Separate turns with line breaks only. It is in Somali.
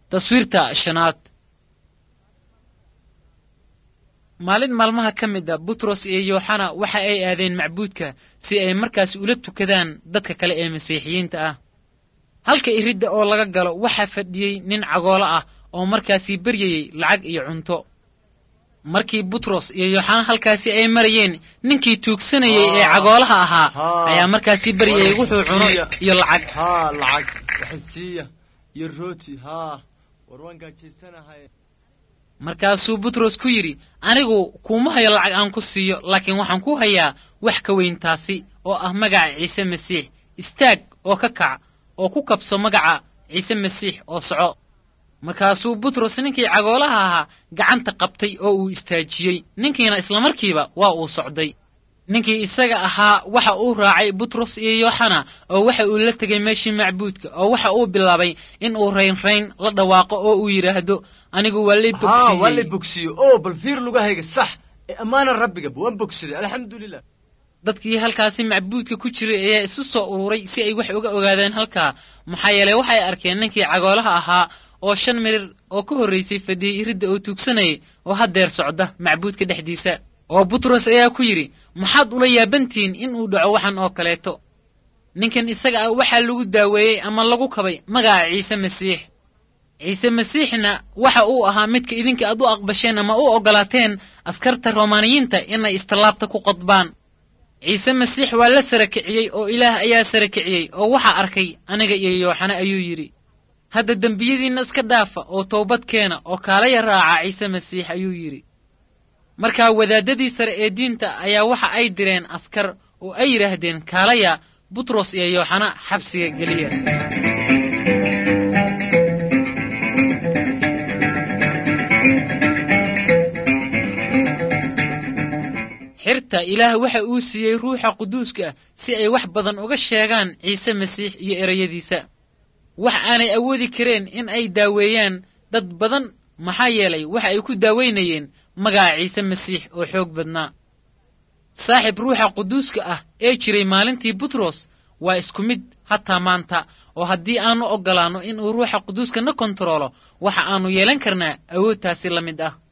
taswiirta shanaad maalin maalmaha ka mid a butros iyo yooxana waxa ay aadeen macbuudka si ay markaas ula tukadaan dadka kale ee masiixiyiinta ah halka iridda oo laga galo waxaa fadhiyey nin cagoolo ah oo markaasii baryayey lacag iyo cunto markii butros iyo yooxana halkaasi ay marayeen ninkii tuugsanayey ee cagoolaha ahaa ayaa markaasii baryayey wuxuu cuno iyo lacag
haa lacag waxasiiya iyo rooti haa war waan gaajaysanahay
markaasuu butros ku yidhi anigu kuuma hayo lacag aan ku siiyo laakiin waxaan ku hayaa wax ka weyn taasi oo ah magaca ciise masiix istaag oo ka kac oo ku kabso magaca ciise masiix oo soco markaasuu butros ninkii cagoolaha ahaa gacanta qabtay oo uu istaajiyey ninkiina islamarkiiba waa uu socday ninkii isaga ahaa waxa uu raacay butros iyo yooxana oo waxa uu la tegay meeshii macbuudka oo waxa uu bilaabay in uu raynrayn la dhawaaqo oo uu yidhaahdo anigu waa lay
haa waa lay
bogsiiyey
bogsiyo oo bal fiir lugahayga sax ee ammaana rabbigaba waan bogsaday alxamdulilah
dadkii halkaasi macbuudka ku jiray ayaa isu soo ururay si ay wax uga ogaadaan halkaa maxaa yeelay waxay arkeen ninkii cagoolaha ahaa oo shan mirir oo ka horraysay fadhiyey iridda oo tuugsanayay oo haddeer socda macbuudka dhexdiisa oo butros ayaa ku yidhi maxaad ula yaabantihiin in uu dhaco waxan oo kaleeto ninkan isaga ah waxaa lagu daaweeyey ama lagu kabay magaca ciise masiix ciise masiixna waxa uu ahaa midka idinka aad u aqbasheen ama u oggolaateen askarta romaaniyiinta inay istallaabta ku qodbaan ciise masiix waa la sara kiciyey oo ilaah ayaa sara kiciyey oo waxaa arkay aniga iyo yooxana ayuu yidhi hadda dembiyadiinna iska dhaafa oo toobad keena oo kaalaya raaca ciise masiix ayuu yidhi markaa wadaaddadii sare ee diinta ayaa waxa ay direen askar oo ay yidhaahdeen kaalaya butros iyo yooxana xabsiga geliya xirta ilaah waxa uu siiyey ruuxa quduuska ah si ay wax badan uga sheegaan ciise masiix iyo erayadiisa wax aanay awoodi kareen in ay daaweeyaan dad badan maxaa yeelay waxa ay ku daaweynayeen magaca ciise masiix oo xoog badnaa saaxib ruuxa quduuska ah ee jiray maalintii butros waa isku mid hataa maanta oo haddii aannu oggolaanno inuu ruuxa quduuska na kontaroolo waxa aannu yeelan karnaa awoodtaasi la mid ah